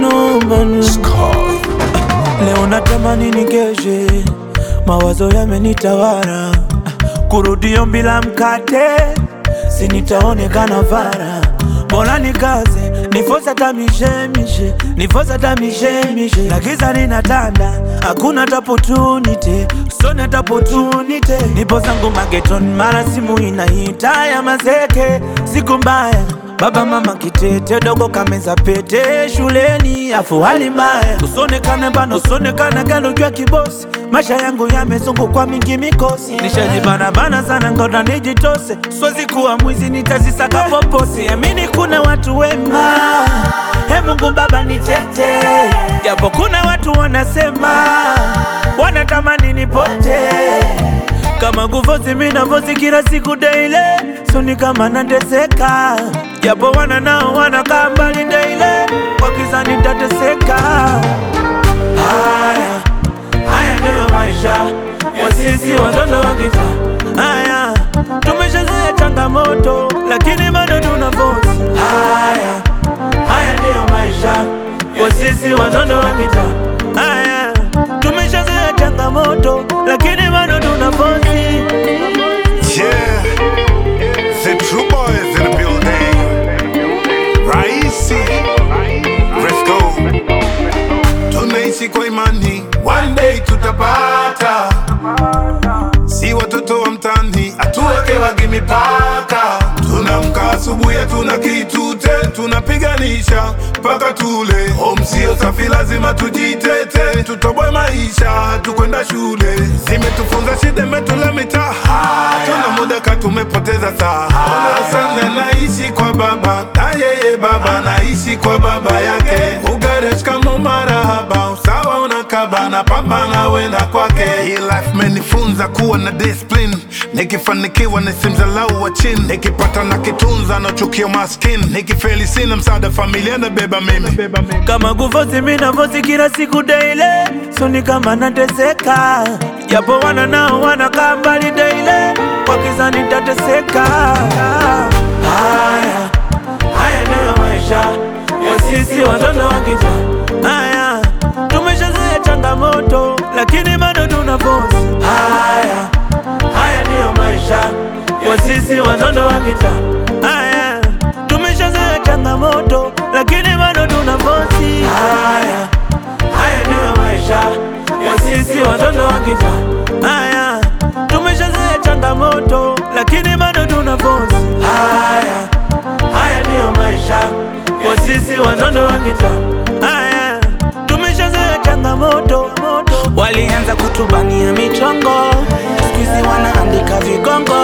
manu Leo natamani nikeshe, mawazo yamenitawala, kurudio bila mkate, si nitaonekana fara. Bora nikaze, nifosa hata mishemishe, nifosa hata mishemishe, na giza linatanda, hakuna hata opportunity, sone hata opportunity. Nipo zangu mageton, mara simu inaita ya mazeke, siku mbaya Baba mama kitete dogo kameza pete shuleni afu hali mbaya usonekane bana usonekane galo jua kibosi maisha yangu yamezungukwa mingi mikosi nishajibana bana sana ngoda nijitose siwezi kuwa mwizi nitazisaka poposi amini kuna watu wema he Mungu baba nitete japo kuna watu wanasema wanatamani nipote kama guvozi minavozi kila siku daile soni kama nateseka japo wana nao wanakaa mbali daile wakiza nitateseka haya haya ndiyo maisha ya sisi watoto wa kitaa haya tumeshazoea changamoto lakini bado tuna vozi haya haya ndiyo maisha ya sisi watoto wa kitaa haya tumeshazoea changamoto lakini bado tuna vozi Yeah, the true boys in the building. Raisi, let's go. Tunaishi kwa imani, one day tutapata. Si watoto wa mtani, atuwekewagi mipaka. Tunamka asubuhi, hatuna kitute, tunapiganisha mpaka tule. Home sio safi, lazima tujitete, tutoboe maisha, tukwenda shule. Zimetufunza shida, imetula mitaa, tuna muda ka tumepoteza saa. Ona sana naishi kwa baba, na yeye baba naishi kwa baba yake. Ugaresh kama marahaba, usawa unakaba na pambana wenda kwake. Hii life menifunza kuwa na discipline, nikifanikiwa nisimdharau wa chini, nikipata na kitunza nachukia maskini, nikifeli sina msaada familia nabeba mimi. kama guvozi minavozi kila siku daile soni kama nateseka japo wana nao wanakaa mbali daile wakiza nitateseka haya haya ndiyo maisha ya sisi watoto wa kitaa haya tumeshazoea changamoto lakini bado tuna vozi haya haya ndiyo maisha ya sisi watoto wa kitaa haya tumeshazoea changamoto lakini bado tuna vozi haya haya ndiyo maisha ya sisi watoto wa kitaa haya tumeshazoea changamoto lakini bado tuna vozi haya haya ndiyo maisha ya sisi watoto wa kitaa haya tumeshazoea changamoto walianza kutubania michongo skuizi wanaandika vigongo